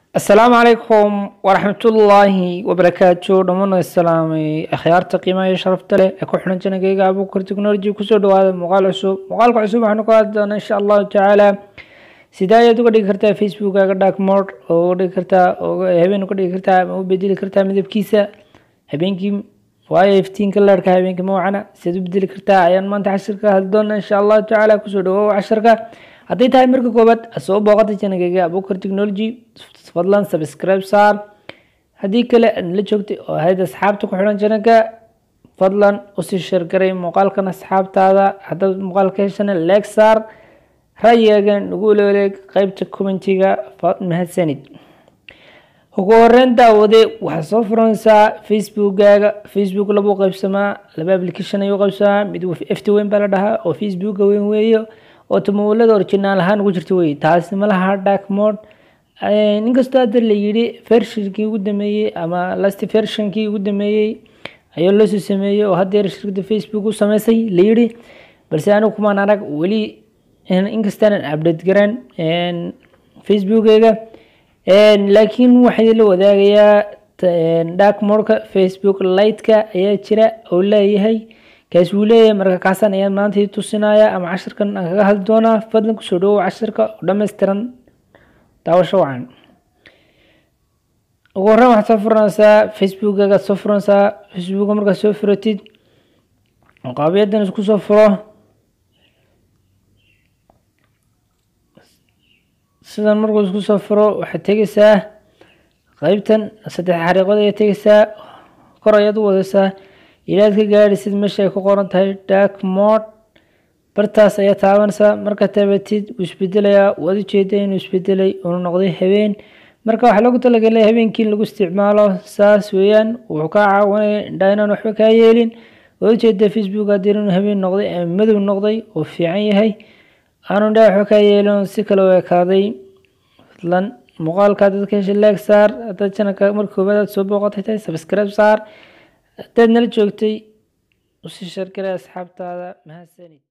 asalaamu calaykum waraxmatullaahi wabarakaatu dhammaan islaamay akhyaarta qiimaha iyo sharafta leh ee ku xiran janagayga abuukar technology kusoo dhawaada muuqaal cusub muuqaalka cusub waxaanu ka hadli doonaa insha allahu tacaala sidee ayaad uga dhigi kartaa facebookaga dark mode oo uga dhigi kartaa habeen uga dhigi kartaa ama u bedeli kartaa midabkiisa habeenkii waayo iftiinka leerka habeenkii mawcana sidaad u bedeli kartaa ayaan maanta cashirka hadli doonaa insha allahu tacaala kusoo dhawow casharka hadday tahay marka koobaad soo booqata janagayga abuukar technology fadlan subscribe saar haddii kale aad la joogtay oo ahayd asxaabta ku xidhan janaga fadlan usii sheergaray muuqaalkan asxaabtaada haddaad muuqaalka heshana leeg saar ra'yigaagan nagu leeleeg qeybta commentiga mahadsanid ugu horeyn daawade waxaad soo furanaysaa facebookaaga facebook labuu qaybsamaa laba application ayuu qaybsamaa mid ft weyn baa la dhahaa oo facebooka weyn weeye oo tamawalada originaal ahaan ugu jirta wey taasi ma laha dark mode inkastoo hadda la yidhi versionkii ugu dameeyey ama last versionkii ugu dameeyey ayaa loosoo sameeyey oo haddeer shirkada facebook u sameysay la yidhi balse anigu kumaan arag weli inkastaanan update garan facebookeyga laakiin waxaa la wadaagayaa dark modka facebook lightka ayaa jira oo leeyahay kaas wuu leeyahay marka kaasaan ayaan maanta tusinaya ama cashirkan aan kaga hadli doonaa fadlan kusoo dhawow cashirka oo dhammaystiran daawasho wacan ugu horreyn waxaad soo furanaysaa facebookagaad soo furanaysaa facebooka markaad soo furatid qaabiyadan isku soo furo sidan markuu isku soo furo waxaad tegeysaa qeybtan saddex xariiqood ayaad tegeysaa kor ayaad u wadaysaa ilaad ka gaadhisid meesha ay ku qoran tahay dark mode bartaas ayaa taabanaysaa markaad taabatid wuu isbedelayaa waad ujeeda inuu isbedelay uuna noqday habeen marka waxaa loogu talagalay habeenkii lagu isticmaalo saas weeyaan wuxuu kaa caawinaya indhaa inaan waxba kaa yeelin waad ujeeda facebook haddii inuu habeen noqday ama madow noqday oo fiican yahay aanu indhaa waxba kaa yeelin si kale u ekaaday fadlan muuqaalka dadka hesha leeg saar haddaad janalka marka koobaad aad soo booqatay tahay subscribe saar haddaad nala joogtay usii shargaray asxaabtaada mahadsanid